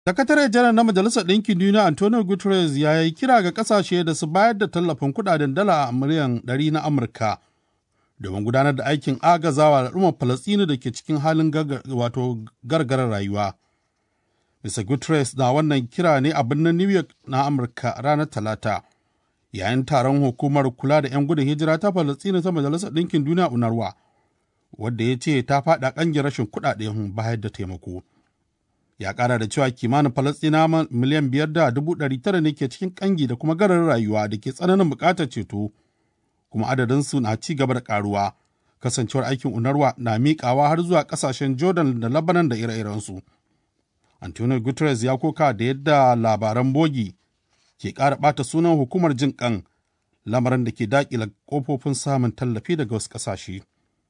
Sakatare janar na Majalisar Ɗinkin Duniya Antonio Guterres ya yi kira ga ƙasashe da su bayar da tallafin kuɗaɗen dala a miliyan 100 na Amurka domin gudanar da aikin agazawa al'ummar Falasɗinu da ke cikin halin wato gargarar rayuwa. Mr. Guterres na wannan kira ne a birnin New York na Amurka ranar Talata, yayin taron hukumar kula da 'yan gudun hijira ta Falasɗinu ta Majalisar Ɗinkin Duniya UNRWA, wadda ya ce ta faɗa ƙangin rashin kuɗaɗen bayar da taimako. Ya ƙara da cewa kimanin Falasɗina miliyan biyar da dubu ɗari tara ne ke cikin ƙangi da kuma garar rayuwa da ke tsananin buƙatar ceto, kuma adadinsu na ci gaba da ƙaruwa. Kasancewar aikin UNRWA na miƙawa har zuwa ƙasashen Jordan da Lebanon da ire-irensu. Antonio Guterres ya koka da yadda labaran bogi ke ƙara ɓata sunan hukumar jin ƙan lamarin da ke daƙila ƙofofin samun tallafi daga wasu ƙasashe.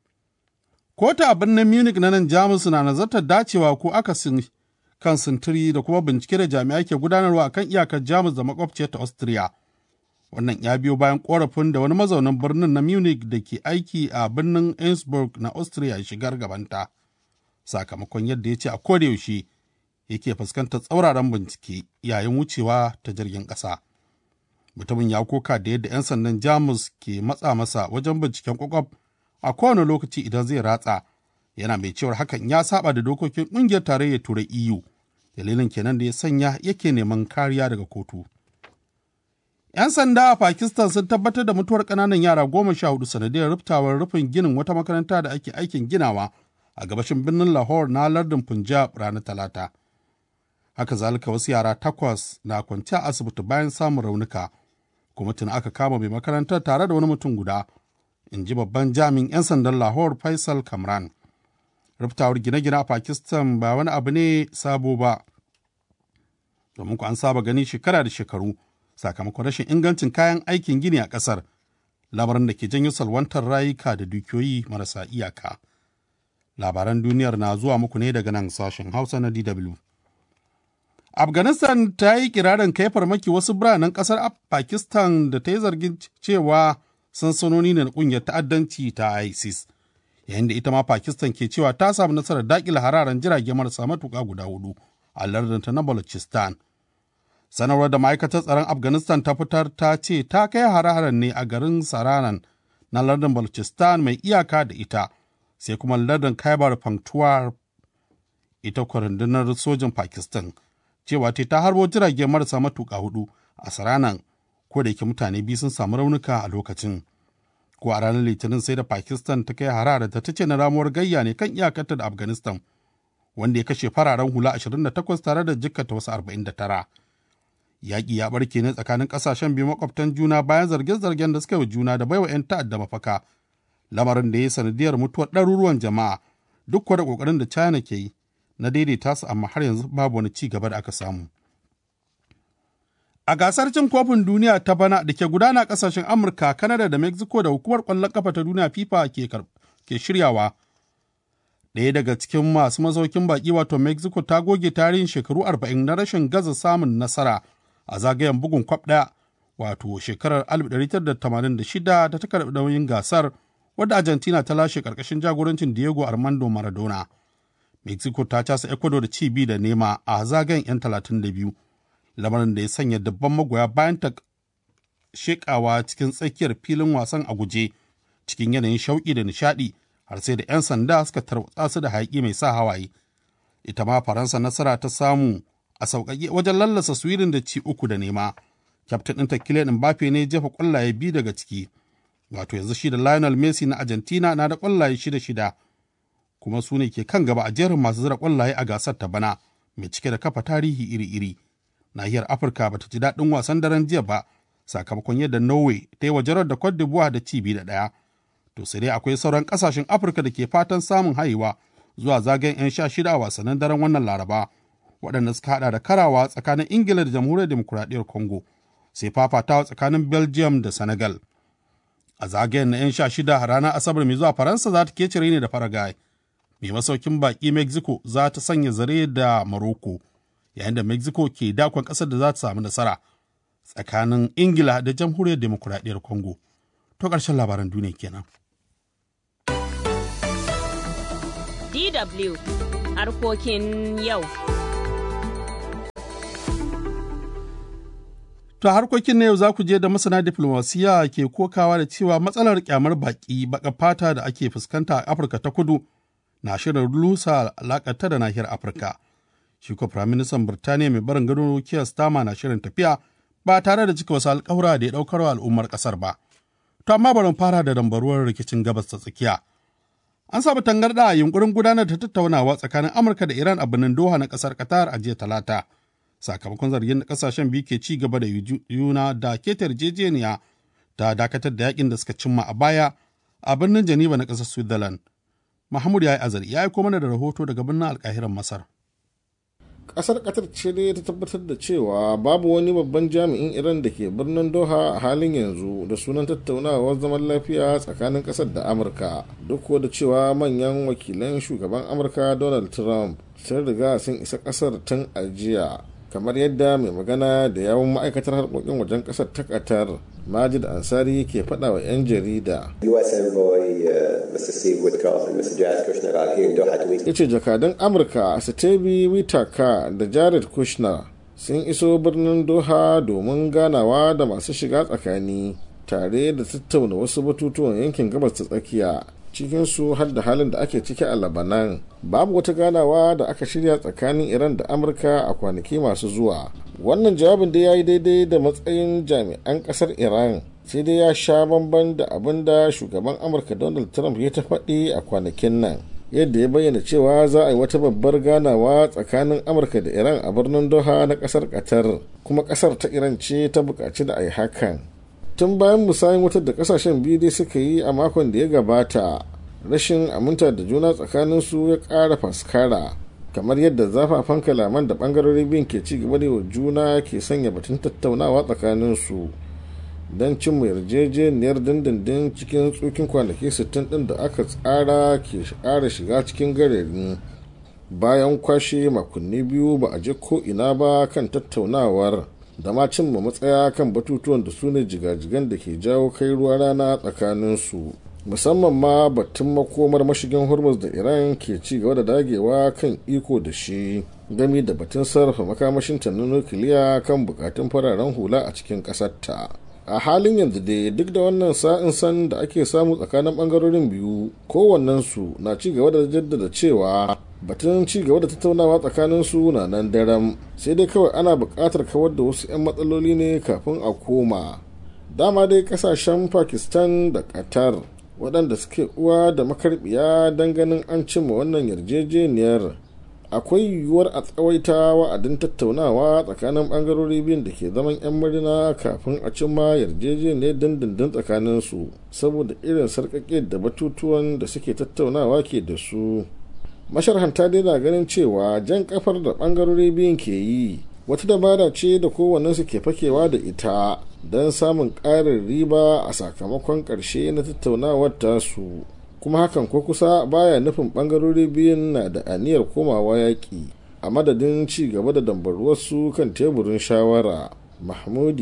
Kota a birnin Munich na nan Jamus na nazartar dacewa ko akasin kan sintiri da kuma bincike da jami'ai ke gudanarwa kan iyakar Jamus da makwabciyar ta Austria. Wannan ya biyo bayan ƙorafin da wani mazaunin birnin na Munich da ke aiki a birnin Innsbruck na Austria ya shigar gabanta. Sakamakon yadda ya ce a kodayaushe yake fuskantar tsauraran bincike yayin wucewa ta jirgin ƙasa. Mutumin ya koka da yadda 'yan sandan Jamus ke matsa masa wajen binciken kwakwaf a kowane lokaci idan zai ratsa, yana mai cewar hakan ya saba da dokokin ƙungiyar tarayyar Turai EU, dalilin kenan da ya sanya yake neman kariya daga kotu. 'Yan sanda a Pakistan sun tabbatar da mutuwar ƙananan yara goma sha hudu sanadiyar ruftawar rufin ginin wata makaranta da ake aikin ginawa a gabashin birnin Lahore na lardin Punjab ranar Talata. haka zalika wasu yara takwas na kwance a asibiti bayan samun raunuka kuma tun aka kama mai makarantar tare da wani mutum guda in ji babban jami'in 'yan sandan lahore faisal kamran rubutawar gine-gine a pakistan ba wani abu ne sabo ba domin ku an saba gani shekara da shekaru sakamakon rashin ingancin kayan aikin gini a ƙasar lamarin da ke janyo salwantar rayuka da dukiyoyi marasa iyaka labaran duniyar na zuwa muku ne daga nan sashen hausa na dw Afghanistan ta yi kirarin kai farmaki wasu biranen ƙasar Pakistan da ta yi zargin cewa sansanoni ne na ƙungiyar ta'addanci ta ISIS, yayin da ita ma Pakistan ke cewa ta samu nasarar daƙila hararen jirage marasa matuƙa guda hudu a lardinta na Balochistan. Sanarwar da ma'aikatar tsaron Afghanistan ta fitar ta ce ta kai hare-haren ne a garin Saranan na lardin Balochistan mai iyaka da ita, sai kuma lardin Khyber Pakhtunkhwa ita kwarandunar sojin Pakistan. cewa ta ta harbo jirage marasa matuƙa hudu a saranan ko da yake mutane biyu sun samu raunuka a lokacin ko a ranar litinin sai da pakistan ta kai harara da ta ce na ramuwar gayya ne kan iyakarta da afghanistan wanda ya kashe fararen hula 28 tare da jikkata wasu 49 yaƙi ya barke ne tsakanin ƙasashen biyu makwabtan juna bayan zarge-zargen da suka yi juna da baiwa 'yan ta'adda mafaka lamarin da ya yi sanadiyar mutuwar ɗaruruwan jama'a duk da ƙoƙarin da china ke yi na daidaita su amma har yanzu babu wani ci gaba da aka samu. A gasar cin kofin duniya ta bana da ke gudana kasashen Amurka, Kanada da Mexico da hukumar ƙwallon kafa ta duniya FIFA ke, ke shiryawa. Ɗaya daga cikin masu masaukin baƙi wato Mexico ta goge tarihin shekaru arba'in na rashin gaza samun nasara a zagayen bugun kwab ɗaya wato shekarar 1986 da ta karɓi nauyin gasar wadda Argentina ta lashe ƙarƙashin jagorancin Diego Armando Maradona. mexico ta casa ecuador da ci bi da nema a zagayen 'yan 32 lamarin da ya sanya dabban magoya bayan ta shekawa cikin tsakiyar filin wasan a guje cikin yanayin shauƙi da nishaɗi har sai da 'yan sanda suka tarwatsa su da hayaƙi mai sa hawaye ita ma faransa nasara ta samu a sauƙaƙe wajen lallasa sweden da ci uku da nema kyaftin ɗinta kylian mbappe ne jefa ƙwallaye biyu daga ciki wato yanzu shi da lionel messi na argentina na da ƙwallaye shida shida kuma su ne ke kan gaba a jerin masu zira kwallaye a gasar ta bana mai cike da kafa tarihi iri-iri. Nahiyar Afirka bata ji daɗin wasan daren jiya ba sakamakon yadda Norway ta yi wajarar da Cote d'Ivoire da ci biyu da ɗaya. To sai dai akwai sauran ƙasashen Afirka da ke fatan samun haihuwa zuwa zagayen 'yan sha shida a wasannin daren wannan Laraba waɗanda suka haɗa da karawa tsakanin Ingila da Jamhuriyar Demokuraɗiyyar Congo sai fafatawa tsakanin Belgium da Senegal. A zagayen na 'yan sha shida ranar Asabar mai zuwa Faransa za ta kecire ne da Paraguay. mai masaukin baki mexico za ta sanya zare da morocco yayin da mexico ke dakon ƙasar da za ta samu nasara tsakanin ingila da jamhuriyar demokuraɗiyyar congo to ƙarshen labaran duniya kenan DW harkokin yau. To harkokin na yau za ku je da masana diflomasiya ke kokawa da cewa matsalar kyamar baki baka fata da ake fuskanta a Afirka ta kudu na shirin lusa alakata da nahiyar Afirka. Shi ko Firaministan Birtaniya mai barin gado Keir Starmer na shirin tafiya ba tare da cika wasu alkawura da ya ɗaukar wa al'ummar ƙasar ba. To amma bari fara da dambaruwar rikicin gabas ta tsakiya. An samu tangarɗa a yunkurin gudanar da tattaunawa tsakanin Amurka da Iran a birnin Doha na ƙasar Qatar a jiya Talata. Sakamakon zargin da ƙasashen biyu ke ci gaba da yuna da keta yarjejeniya ta dakatar da yakin da suka cimma a baya a birnin Geneva na ƙasar Switzerland. Mahmud ya yi azari ya aiko mana da rahoto daga birnin alkahiran Masar. kasar qatar ce dai ta tabbatar da cewa babu wani babban jami'in iran da ke birnin doha a halin yanzu da sunan tattaunawar zaman lafiya tsakanin kasar da amurka duk da cewa manyan wakilan shugaban amurka donald trump sun riga sun isa kasar tun ajiya kamar yadda mai magana da yawon ma'aikatar harkokin wajen kasar ta qatar majid ansari ke faɗa wa 'yan jarida ya ce jakadan amurka stevie witaka da jared kushner sun iso birnin doha domin ganawa da masu shiga tsakani tare da tattauna wasu batutuwan yankin gabas ta tsakiya cikinsu har da halin da ake ciki a labanan babu wata ganawa da aka shirya tsakanin iran da amurka a kwanaki masu zuwa wannan jawabin da ya yi daidai da matsayin jami'an kasar iran sai dai ya sha bamban da abin da shugaban amurka donald trump ya ta faɗi a kwanakin nan yadda ya bayyana cewa za a yi wata babbar ganawa tsakanin amurka da iran a birnin doha na kasar qatar kuma kasar ta iran ce ta buƙaci da a yi hakan tun bayan musayin wutar da kasashen biyu dai suka yi a makon da ya gabata rashin aminta da juna tsakanin su ya ƙara faskara kamar yadda zafafan kalaman da bangarori biyun ke ci gaba da wa juna ke sanya batun tattaunawa tsakanin su don cimma yarjejeniyar dindindin cikin tsukin kwanaki 60 din da aka tsara ke ƙara shiga cikin garerin bayan kwashe makonni biyu ba a je ko ina ba kan tattaunawar da ma cimma matsaya kan batutuwan da su ne jigajigan da ke jawo kai ruwa rana tsakaninsu musamman ma batun makomar mashigin hormuz da iran ke ci gaba da dagewa kan iko da shi gami da batun sarrafa makamashin ta na nukiliya kan bukatun fararen hula a cikin ƙasarta a halin yanzu dai duk da wannan sa'in san da ake samu tsakanin bangarorin biyu kowannensu na ci gaba da jaddada cewa batun ci gaba da tattaunawa tsakanin su na nan daram sai dai kawai ana buƙatar kawar da wasu 'yan matsaloli ne kafin a koma dama dai kasashen pakistan da qatar waɗanda suke uwa da makarbiya don ganin an cimma wannan yarjejeniyar akwai yiwuwar a tsawaita wa'adin tattaunawa tsakanin bangarori biyun da ke zaman 'yan marina kafin a cimma yarjejeniyar dindindin tsakanin su saboda irin sarƙaƙe da batutuwan da suke tattaunawa ke da su masharhanta dai na ganin cewa jan kafar da bangarori biyun ke yi wata dabara ce da kowannensu ke fakewa da ita don samun ƙarin riba a sakamakon ƙarshe na tattaunawar tasu kuma hakan ko kusa baya nufin bangarori biyun na da aniyar komawa yaƙi a madadin ci gaba da dambarwarsu kan teburin shawara mahmud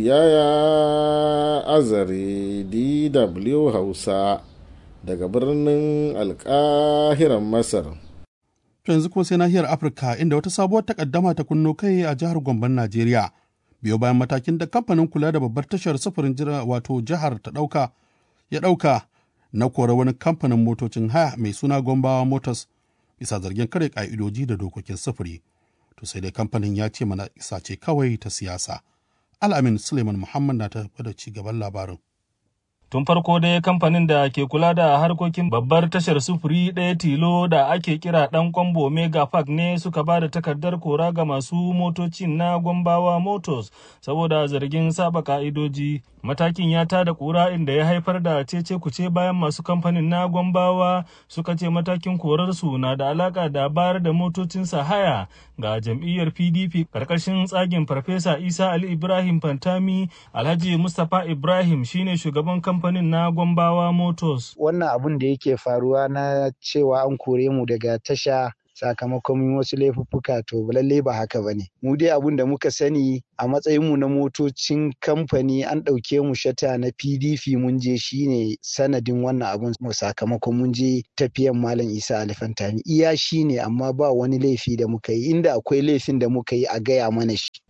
yaya azare dw hausa daga birnin alkahiran masar yanzu kuma sai nahiyar Afirka inda wata sabuwar takaddama ta kunno kai a jihar Gomben Najeriya. Biyo bayan matakin da kamfanin kula da babbar tashar sufurin jira wato jihar ta ɗauka ya ɗauka na kora wani kamfanin motocin haya mai suna Gombawa Motors bisa zargin kare ka'idoji da dokokin sufuri. To sai dai kamfanin ya ce mana isa ce kawai ta siyasa. Al'amin Suleiman Muhammad na ta da ci gaban labarin. Tun farko dai kamfanin da ke kula da harkokin babbar tashar sufuri ɗaya tilo da ake kira ɗan kwambo Mega Park ne suka ba da takardar kora ga masu motocin na Gombawa Motors saboda zargin saba ka'idoji. Matakin ya tada kura inda ya haifar da cece kuce bayan masu kamfanin na Gombawa suka ce matakin korarsu na da alaka da bayar da motocin haya ga jam'iyyar PDP karkashin tsagin Farfesa Isa Ali Ibrahim Fantami Alhaji Mustapha Ibrahim shine shugaban kamfanin na Gombawa Motors. Wannan abun da yake faruwa na cewa an kore mu daga tasha sakamakon wasu laifuffuka to lalle ba haka bane mu dai abun da muka sani a matsayin mu na motocin kamfani an ɗauke mu shata na pdp mun je shine sanadin wannan abun mu sakamakon mun je tafiyan malam isa alifantami iya shine amma ba wani laifi da muka yi inda akwai laifin da muka yi a gaya mana shi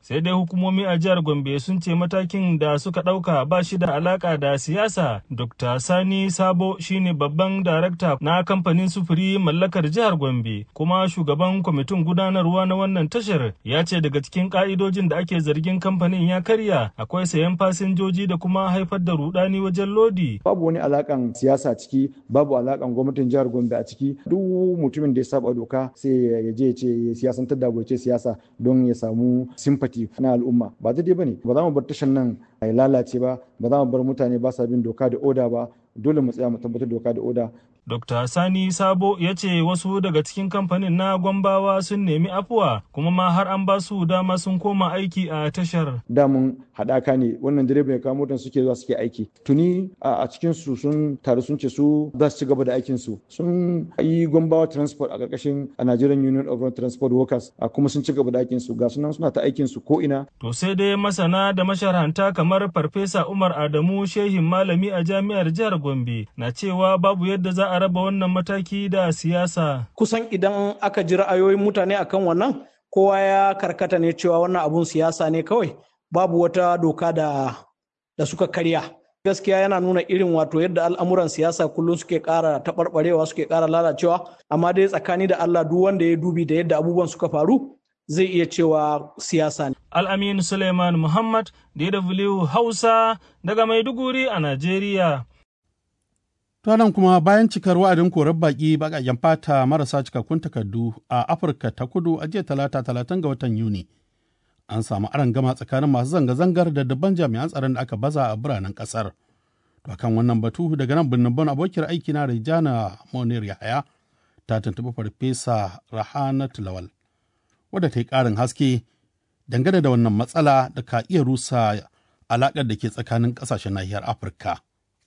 sai dai hukumomi a jihar gombe sun ce matakin da suka ɗauka ba shi da alaka da siyasa dr sani sabo shine babban darakta na kamfanin sufuri mallakar jihar gombe kuma shugaban kwamitin gudanarwa na wannan tashar ya ce daga cikin ka'idojin da ake zargin kamfanin ya karya akwai sayan fasinjoji da kuma haifar da rudani wajen lodi babu wani alakan siyasa ciki babu alakan gwamnatin jihar gombe a ciki duk mutumin da ya saba doka sai ya je ya ce ya siyasantar da ce siyasa don ya samu simfati na al'umma ba daidai ba ne ba za mu bar tashan nan ya lalace ba ba za mu bar mutane ba sa bin doka da oda ba dole mu tsaya mu tabbatar doka da oda Dr. Sani Sabo ya ce wasu daga cikin kamfanin na Gwambawa sun nemi afuwa kuma ma har an ba su dama sun koma aiki a tashar. Damun haɗaka ne wannan direban ya kamo suke zuwa suke aiki. Tuni a cikin su sun taru sun ce su za su ci gaba da aikin su. Sun yi Gwambawa Transport a ƙarƙashin a Nigerian Union of Road Transport Workers a kuma sun ci gaba da aikin su ga sunan suna ta aikin su ko ina. To sai dai masana da masharhanta kamar Farfesa Umar Adamu Shehin Malami a Jami'ar Jihar Gombe na cewa babu yadda za a raba wannan mataki da siyasa. Kusan idan aka ji ra'ayoyin mutane akan wannan kowa ya karkata ne cewa wannan abun siyasa ne kawai babu wata doka da, da suka karya. Gaskiya yana nuna irin wato yadda al'amuran siyasa kullum suke ƙara taɓarɓarewa suke ƙara lalacewa amma dai tsakani da Allah duk wanda ya dubi da yadda abubuwan suka faru zai iya cewa siyasa ne. Al'amin Suleiman Muhammad, DW Hausa daga Maiduguri a Najeriya. nan kuma bayan cikar wa'adin korar baƙi baƙaƙen fata marasa cikakkun takardu a Afirka ta kudu a jiya talata talatin ga watan Yuni. An samu gama tsakanin masu zanga-zangar da dabban jami'an tsaron da aka baza a biranen ƙasar. To kan wannan batu daga nan birnin Bon abokiyar aiki na Rejana Monir Yahaya ta tuntuɓi Farfesa Rahanat Lawal wadda ta yi ƙarin haske dangane da wannan matsala da ka iya rusa alaƙar da ke tsakanin ƙasashen nahiyar Afirka.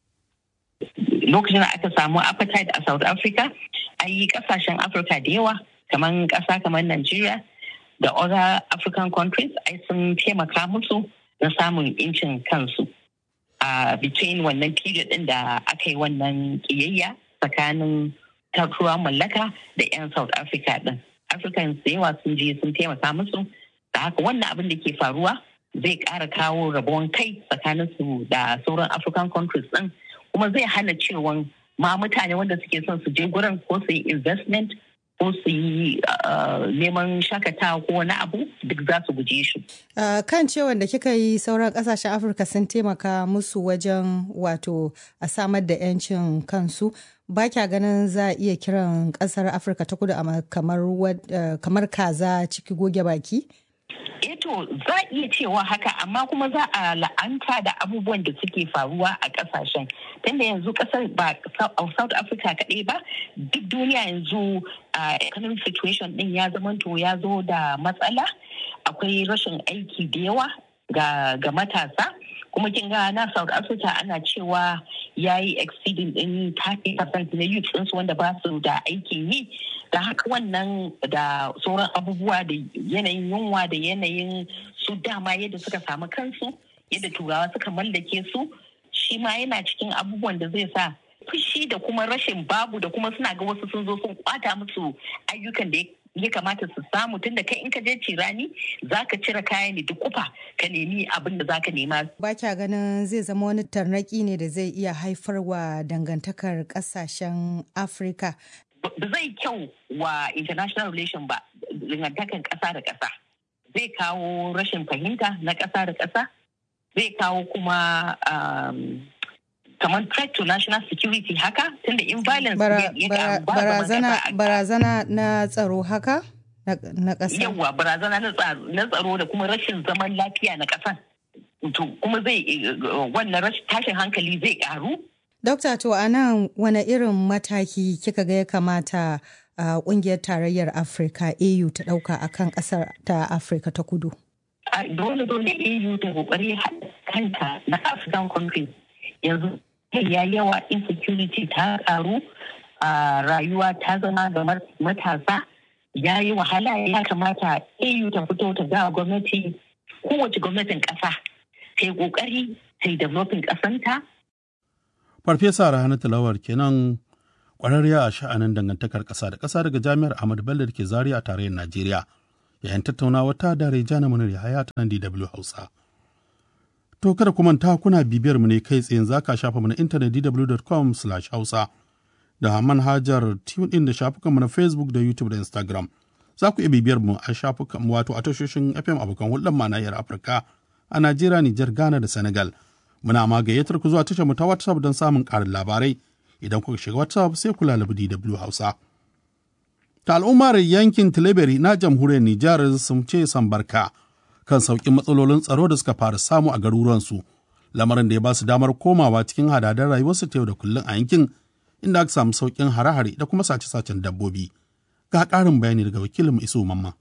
lokacin da aka samu apartheid a South Africa an yi kasashen Afirka da yawa kamar ƙasa kamar Nigeria da other African countries ai sun taimaka musu na samun incin kansu a between wannan period din da aka yi wannan ƙiyayya tsakanin turawan mallaka da 'yan South Africa din. Africans da yawa sun je sun taimaka musu da haka wannan abin da ke faruwa zai ƙara kawo rabon kai tsakanin su da sauran African countries din kuma zai hana cewa ma mutane wanda suke son su je gurin ko su yi investment ko su yi neman shakatawa ko wani abu duk za su guje shi. kan cewa da kika yi sauran kasashen afirka sun taimaka musu wajen wato a samar da 'yancin kansu ba kya ganin za a iya kiran kasar afirka ta kudu kamar kaza ciki goge baki? eto za a iya cewa haka amma kuma za a la'anta da abubuwan da suke faruwa a kasashen tunda yanzu kasar ba south africa kaɗai ba duk duniya yanzu economic situation din ya zamanto ya zo da matsala akwai rashin aiki da yawa ga matasa kuma kin ga na south africa ana cewa ya yi exceeding din 30% na youth ɗinsu wanda ba su da aikin yi da haka wannan da sauran abubuwa da yanayin yunwa da yanayin su dama yadda suka samu kansu yadda turawa suka mallake su shi ma yana cikin abubuwan da zai sa fushi da kuma rashin babu da kuma suna ga wasu sun zo sun kwata musu ayyukan da ya kamata su samu tun da kai in ka je cirani za ka cire kaya ne duk kufa ka nemi abin da za ka nema. Ba kya ganin zai zama wani tarnaki ne da zai iya haifarwa dangantakar kasashen Afirka. Ba zai kyau wa international relation ba dangantakar ƙasa da ƙasa. Zai kawo rashin fahimta na ƙasa da ƙasa. Zai kawo kuma kamar threat to national security haka tunda in violence barazana barazana na tsaro haka na ƙasa yawa barazana na tsaro da kuma rashin zaman lafiya na ƙasa to kuma zai wannan rashin tashin hankali zai ƙaru Dokta to a nan wane irin mataki kika ga ya kamata a kungiyar tarayyar Afirka AU ta ɗauka akan ƙasar ta Afirka ta kudu? Dole dole AU ta kokari kanta na African countries yanzu ya yawa insecurity ta karu a rayuwa ta zama ga matasa ya yi wahala ya kamata au ta fito ta ga gwamnati kowace gwamnatin ƙasa ta yi ƙoƙari ta yi developing ƙasanta. farfesa rahana talawar kenan ƙwararriya a sha'anin dangantakar ƙasa da ƙasa daga jami'ar ahmadu bello da ke zaria a tarayyar najeriya yayin tattaunawa ta da Rejana Munir Yahaya ta nan DW Hausa. To kada ku manta kuna bibiyar mu ne kai tsaye za ka shafa mu na intanet dw.com/hausa da manhajar TuneIn da shafukanmu na Facebook da YouTube da Instagram. Za ku iya bibiyar mu a shafukan wato a tashoshin FM abokan hulɗar ma nahiyar Afirka a Najeriya, Nijar, Ghana da Senegal. Muna ma gayyatar ku zuwa tashar mu ta WhatsApp don samun ƙarin labarai. Idan kuka shiga WhatsApp sai ku lalabi DW Hausa. Ta al'ummar yankin Tileberi na jamhuriyar Nijar sun ce san barka kan sauƙin matsalolin tsaro da suka fara samu a garuruwansu. Lamarin da ya ba su damar komawa cikin hadadar rayuwarsu ta yau da kullum a yankin inda aka samu sauƙin hare-hare da kuma sace-sacen dabbobi. Ga ƙarin bayani daga wakilin Iso Mamman.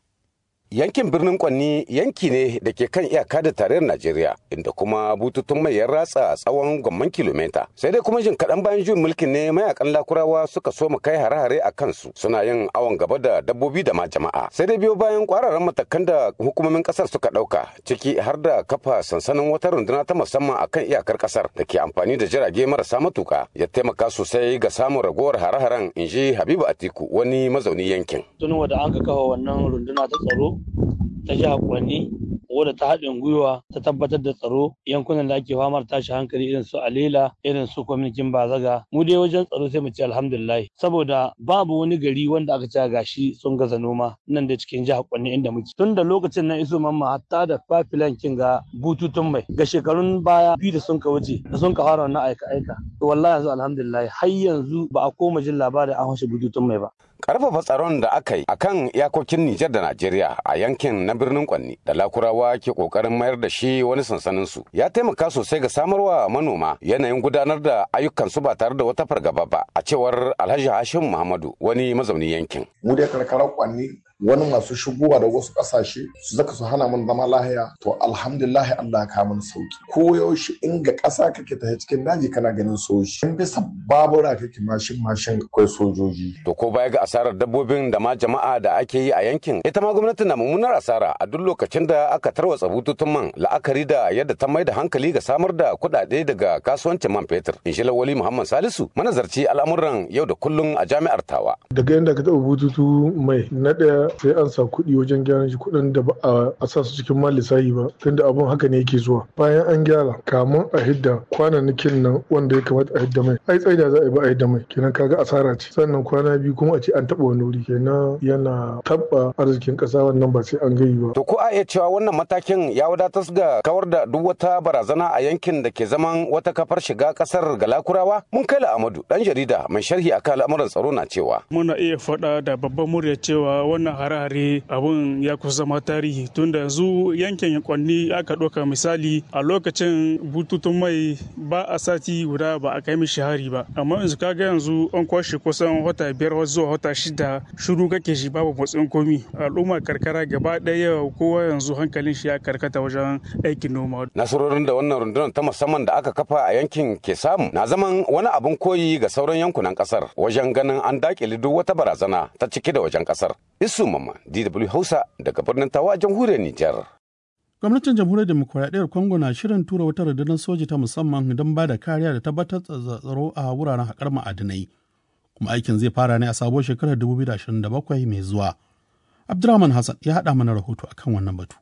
Yankin birnin Kwanni yanki ne da ke kan iyaka da tarayyar Najeriya inda kuma bututun mai ya ratsa a tsawon gwamman kilomita. Sai dai kuma jin kaɗan bayan juyin mulkin ne mayakan lakurawa suka so mu kai hare-hare a kansu suna yin awon gaba da dabbobi da ma jama'a. Sai dai biyo bayan kwararan matakan da hukumomin ƙasar suka ɗauka ciki har da kafa sansanin wata runduna ta musamman a kan iyakar ƙasar da ke amfani da jirage marasa matuka ya taimaka sosai ga samun ragowar hare-haren in ji Habibu Atiku wani mazauni yankin. Tunin wadda an ka kafa wannan runduna ta tsaro ta jihar Kwanni wadda ta haɗin gwiwa ta tabbatar da tsaro yankunan da ake famar tashi hankali irin su Alela irin su kwamitin Bazaga mu dai wajen tsaro sai mu ce alhamdulillah saboda babu wani gari wanda aka ce gashi sun gaza noma nan da cikin jihar Kwanni inda muke tun da lokacin na iso mamma hatta da fafilan kin ga bututun mai ga shekarun baya biyu da sun ka wuce da sun ka fara wannan aika aika to wallahi yanzu alhamdulillah har yanzu ba a koma jin labarin an hashe bututun mai ba karfafa tsaron da aka yi akan iyakokin Nijar da Najeriya a yankin na birnin Kwanni da Lakurawa ke kokarin mayar da shi wani sansanin su ya taimaka sosai ga samarwa manoma yanayin gudanar da ayyukan su ba tare da wata fargaba ba a cewar Alhaji Hashim Muhammadu wani mazaunin yankin mu da karkarar Kwanni wani masu shigowa da wasu kasashe su zaka su hana mun zama lahiya to alhamdulillah Allah ya kawo sauki ko yaushe in ga ƙasa kake ta cikin daji kana ganin soji in bisa babura kake mashin mashin akwai sojoji to ko baya ga asarar dabbobin da ma jama'a da ake yi a yankin ita ma gwamnati na mummunar asara a duk lokacin da aka tarwatsa bututun man la'akari da yadda ta mai da hankali ga samar da kuɗaɗe daga kasuwancin man fetur in shi lawali muhammad salisu manazarci al'amuran yau da kullum a jami'ar tawa daga yadda ka taɓa bututu mai na ɗaya sai an sa kuɗi wajen gyaran shi kuɗin da ba a sa su cikin ma lissahi ba tunda abun haka ne yake zuwa bayan an gyara kamun a hidda kwananakin nan wanda ya kamata a hidda mai ai tsaida za a yi ba a hidda mai kenan kaga asara ce sannan kwana biyu kuma a ce an taɓa wani wuri kenan yana taɓa arzikin ƙasa wannan ba sai an gayi ba. to ko a iya cewa wannan matakin ya wadatar ga kawar da duk wata barazana a yankin da ke zaman wata kafar shiga ƙasar galakurawa mun kai amadu ɗan jarida mai sharhi akan al'amuran tsaro na cewa. muna iya faɗa da babban murya cewa wannan hare-hare abun ya kusa zama tarihi tunda yanzu yankin kwanni aka ɗauka misali a lokacin bututun mai ba a sati guda ba a kai mishi hari ba amma yanzu kaga yanzu an kwashe kusan wata biyar zuwa wata shida shiru kake shi babu motsin komi al'umma karkara gaba ɗaya kowa yanzu hankalin shi ya karkata wajen aikin noma nasarorin da wannan rundunar ta musamman da aka kafa a yankin ke samu na zaman wani abin koyi ga sauran yankunan kasar wajen ganin an dakile duk wata barazana ta ciki da wajen kasar isu mama dw hausa daga birnin tawa jamhuriyar nijar gwamnatin jamhuriyar demokuraɗiyyar congo na shirin tura wata rundunar soji ta musamman don ba da kariya da tabbatar da tsaro a wuraren haƙar ma'adinai kuma aikin zai fara ne a sabuwar shekarar 2027 mai zuwa abdurrahman hassan ya haɗa mana rahoto akan wannan batu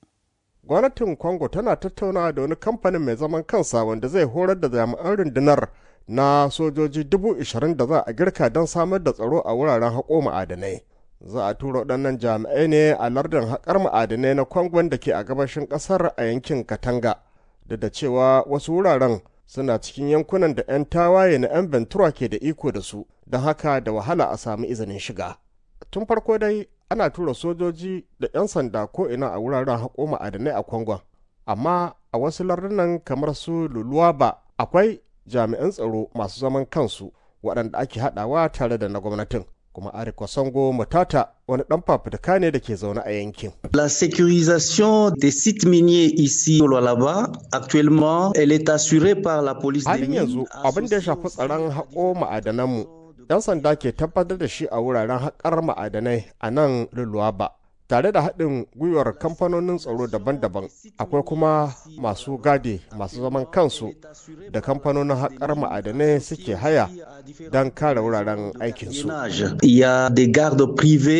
gwamnatin congo tana tattaunawa da wani kamfanin mai zaman kansa wanda zai horar da jami'an rundunar na sojoji dubu ishirin da za a girka don samar da tsaro a wuraren haƙo ma'adanai za a tura waɗannan jami'ai ne a lardin haƙar ma'adanai na kwangon da ke a gabashin ƙasar a yankin katanga da da cewa wasu wuraren suna cikin yankunan da 'yan tawaye na 'yan ventura ke da iko da su don haka da wahala a sami izinin shiga tun farko dai ana tura sojoji da 'yan sanda ko ina a wuraren haƙo ma'adanai a kwangon amma a wasu lardunan kamar su luluwaba akwai jami'an tsaro masu zaman kansu waɗanda ake haɗawa tare da na gwamnatin kuma Ariko Sango Matata wani ɗan fafutuka ne da ke zaune a yankin. La sécurisation des sites miniers ici au Lualaba actuellement elle est assurée par la police Halin yanzu abin da ya shafi tsaron haƙo ma'adananmu 'yan sanda ke tabbatar da shi a wuraren haƙar ma'adanai a nan Luluwaba. tare da haɗin gwiwar kamfanonin tsaro daban-daban akwai kuma masu gadi masu zaman kansu da kamfanonin haƙar ma'adanai suke haya don kare wuraren aikinsu.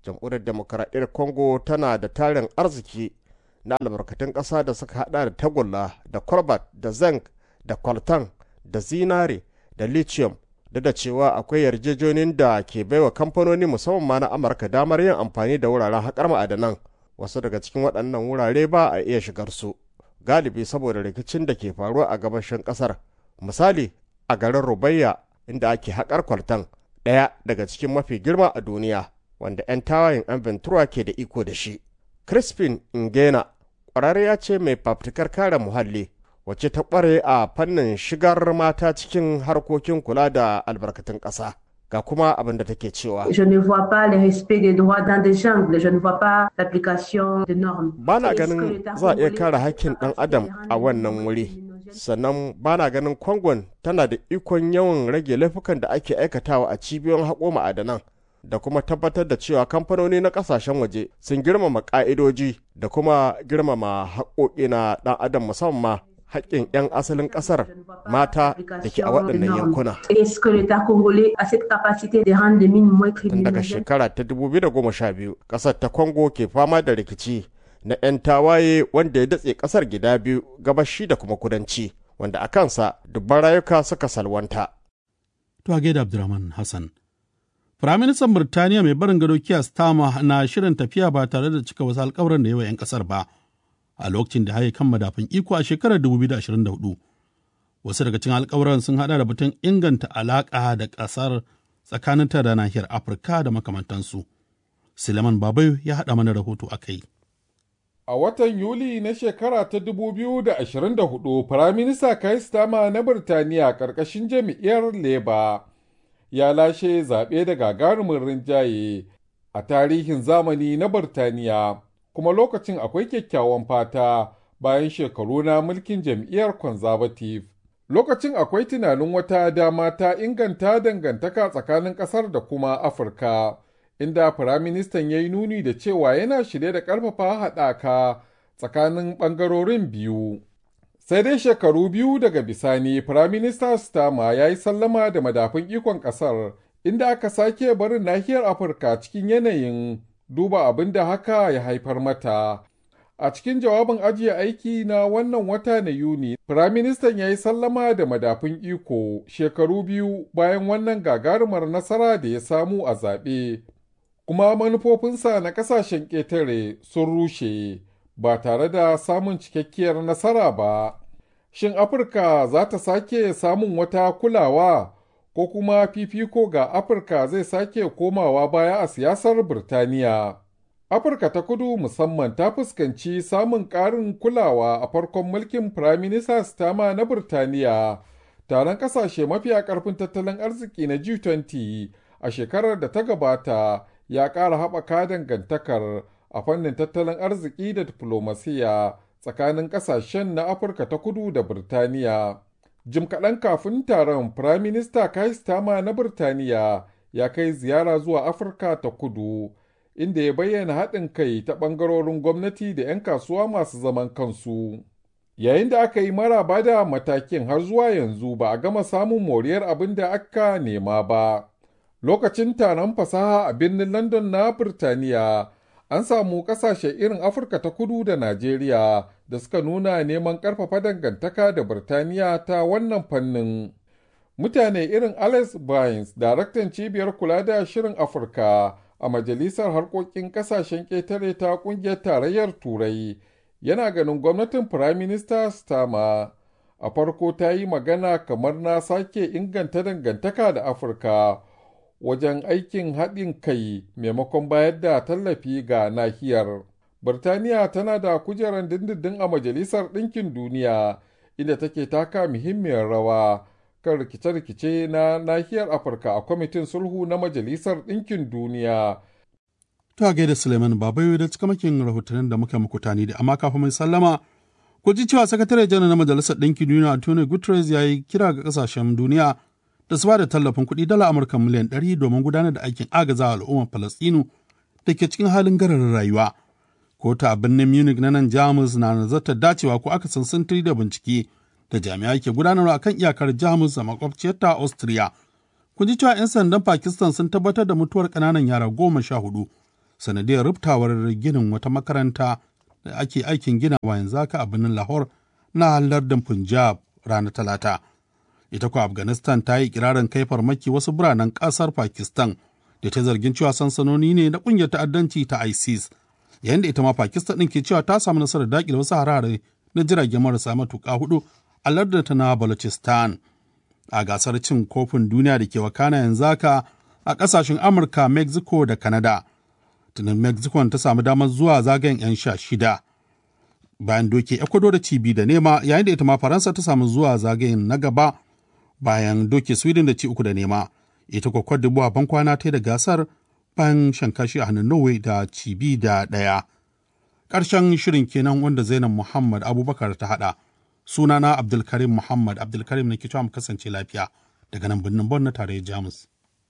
jamhuriyar demokaradiyyar congo tana da tarin arziki na albarkatun ƙasa da suka hada da tagulla da kwalbat da zinc da kwaltan da zinare da lithium da da cewa akwai yarjejonin da ke baiwa kamfanoni musamman ma na amurka damar yin amfani da wuraren haƙar ma'adanan wasu daga cikin waɗannan wurare ba a iya shigar su galibi saboda rikicin da ke faruwa a gabashin ƙasar misali a garin rubayya inda ake haƙar kwaltan ɗaya daga cikin mafi girma a duniya wanda 'yan tawayin an ventura ke da iko da shi crispin ingena ƙwararriya ce mai fafutukar kare muhalli wacce ta ƙware a fannin shigar mata cikin harkokin kula da albarkatun ƙasa ga kuma abin da take cewa Je ne vois pas le respect des droits dans des jungles, je ne vois pas l'application de normes. ba na ganin za a iya kare hakkin ɗan adam a wannan wuri sannan ba na ganin kwangon tana da ikon yawan rage laifukan da ake aikatawa a cibiyoyin haƙo ma'adanan da kuma tabbatar da cewa kamfanoni na ƙasashen waje sun girmama ƙa'idoji da kuma girmama haƙoƙi na ɗan adam musamman haƙƙin 'yan asalin ƙasar mata da ke a waɗannan yankuna. Est-ce que l'État congolais a cette capacité de rendre des mines moins Tun daga criminogènes shekara ta 2012 ƙasar ta Congo ke fama da rikici na 'yan tawaye wanda ya datse ƙasar gida biyu gabashi da kuma kudanci wanda a kansa dubban rayuka suka salwanta. To a gaida Abdulrahman Hassan. Firaministan Birtaniya mai barin gado Keir Starmer na shirin tafiya ba tare da cika wasu alkawuran da yawa 'yan kasar ba a lokacin da haye kan madafin iko a shekarar 2024. Wasu daga cikin alkawuran sun hada da batun inganta alaƙa da ƙasar tsakaninta da nahiyar Afirka da makamantansu. Suleiman Babayo ya haɗa mana rahoto a kai. A watan Yuli na shekara ta 2024, Firaminista Keir Starmer na Birtaniya ƙarƙashin jam'iyyar Labour ya lashe zaɓe da gagarumin rinjaye a tarihin zamani na Birtaniya, kuma lokacin akwai kyakkyawan fata bayan shekaru na mulkin jam'iyyar Conservative. Lokacin akwai tunanin wata dama ta inganta dangantaka tsakanin ƙasar da kuma Afirka. inda Firaministan ya yi nuni da cewa yana shirye da ƙarfafa haɗaka tsakanin ɓangarorin biyu. Sai dai shekaru biyu daga bisani, Firaminista Stama ya yi sallama da madafun ikon ƙasar, inda aka sake barin nahiyar Afirka cikin yanayin duba abin da haka ya haifar mata. A cikin jawabin ajiye aiki na wannan wata na Yuni, Firaministan ya yi sallama da madafun iko shekaru biyu bayan wannan gagarumar nasara da ya samu a zaɓe. kuma manufofinsa na ƙasashen ƙetare sun rushe ba tare da samun cikakkiyar nasara ba. Shin Afirka za ta sake samun wata kulawa ko kuma fifiko ga Afirka zai sake komawa baya a siyasar Birtaniya? Afirka ta kudu musamman ta fuskanci samun ƙarin kulawa a farkon mulkin Firaminista Stama na Birtaniya, taron ƙasashe mafiya ƙarfin tattalin arziki na G20 a shekarar da ta gabata ya ƙara haɓaka dangantakar a fannin tattalin arziki da diflomasiya tsakanin ƙasashen na Afirka ta kudu da Birtaniya. Jim kaɗan kafin taron, Firaminista Keir Starmer na Birtaniya ya kai ziyara zuwa Afirka ta kudu, inda ya bayyana haɗin kai ta ɓangarorin gwamnati da 'yan kasuwa masu zaman kansu. Yayin da aka yi maraba da matakin har zuwa yanzu ba a gama samun moriyar abin da aka nema ba. Lokacin taron fasaha a birnin London na Birtaniya, an samu ƙasashe irin Afirka ta kudu da Najeriya da suka nuna neman ƙarfafa dangantaka da Birtaniya ta wannan fannin. Mutane irin Alex Bynes, daraktan cibiyar kula da shirin Afirka a Majalisar Harkokin Ƙasashen Ƙetare ta Ƙungiyar Tarayyar Turai, yana ganin gwamnatin Firaminista Starmer a farko ta yi magana kamar na sake inganta dangantaka da Afirka. wajen aikin haɗin kai maimakon bayar da tallafi ga nahiyar. Birtaniya tana da kujerar dindindin a Majalisar Ɗinkin Duniya inda take taka muhimmiyar rawa kan rikice-rikice na nahiyar Afirka a kwamitin sulhu na Majalisar Ɗinkin Duniya. Ta gaida Suleiman Babayo da cikamakin rahotannin da muka muku tani da amma kafin mai sallama ku ji cewa sakatare janar na Majalisar Ɗinkin Duniya Antonio Guterres ya yi kira ga ƙasashen duniya da su ba da tallafin kuɗi dala Amurka miliyan 100 domin gudanar da aikin agazawa al'ummar Falastinu da ke cikin halin gararin rayuwa. Kota a birnin Munich na nan Jamus na nazartar dacewa ko aka san sintiri da bincike da jami'ai ke gudanarwa akan iyakar Jamus a makwabciyarta Austria. Kun ji cewa 'yan sandan Pakistan sun tabbatar da mutuwar ƙananan yara goma sha hudu sanadiyar rubtawar ginin wata makaranta da ake aikin ginawa yanzu haka a birnin Lahore na lardin Punjab ranar Talata. Ita kuwa Afghanistan ta yi kirarin kai farmaki wasu biranen ƙasar Pakistan da ta zargin cewa sansanoni ne na ƙungiyar ta'addanci ta ISIS. Yayin da ita ma Pakistan ɗin ke cewa ta samu nasarar daƙile wasu harare na jirage marasa matuƙa hudu a lardin ta na Balochistan. A gasar cin kofin duniya da ke wakana yanzu haka a ƙasashen Amurka, Mexico da Canada. Tunan Mexico ta samu damar zuwa zagayen 'yan sha shida. Bayan doke Ecuador da cibi da nema yayin da ita ma Faransa ta samu zuwa zagayen na gaba bayan doke Sweden da ci uku da nema. Ita kwa Cote d'Ivoire ban kwana ta da gasar bayan shankashi a hannun Norway da cibi da ɗaya. Ƙarshen shirin kenan wanda Zainab Muhammad Abubakar ta haɗa. Sunana Abdulkarim Muhammad Abdulkarim ne ke cewa mu kasance lafiya daga nan birnin Bon na tarayyar Jamus.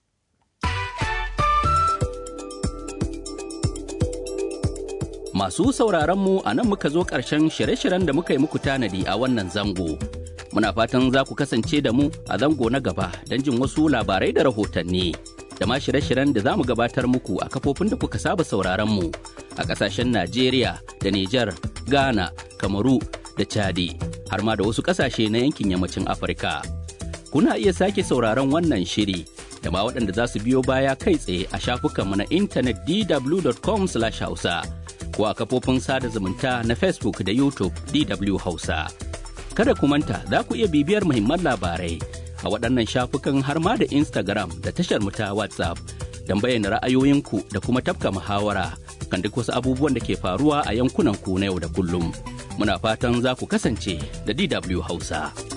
Masu sauraron mu a nan muka zo ƙarshen shirye-shiryen da muka yi muku tanadi a wannan zango. Muna fatan za ku kasance da mu a zango na gaba don jin wasu labarai da rahotanni. Da ma shirye-shiryen da za mu gabatar muku a kafofin da kuka saba sauraron mu a ƙasashen Najeriya da Nijar, Ghana, Kamaru da Chadi, har ma da wasu ƙasashe na yankin yammacin Afirka. Kuna iya sake sauraron wannan shiri da ma waɗanda za su biyo baya kai tsaye a shafukanmu na intanet dw.com/hausa. ko a kafofin sada zumunta na Facebook da YouTube DW Hausa. Kada ku manta za ku iya bibiyar muhimman labarai a waɗannan shafukan har ma da Instagram da tashar mu ta WhatsApp don bayyana ra'ayoyinku da kuma tafka muhawara kan duk wasu abubuwan da ke faruwa a yankunan ku na yau da kullum. Muna fatan za ku kasance da DW Hausa.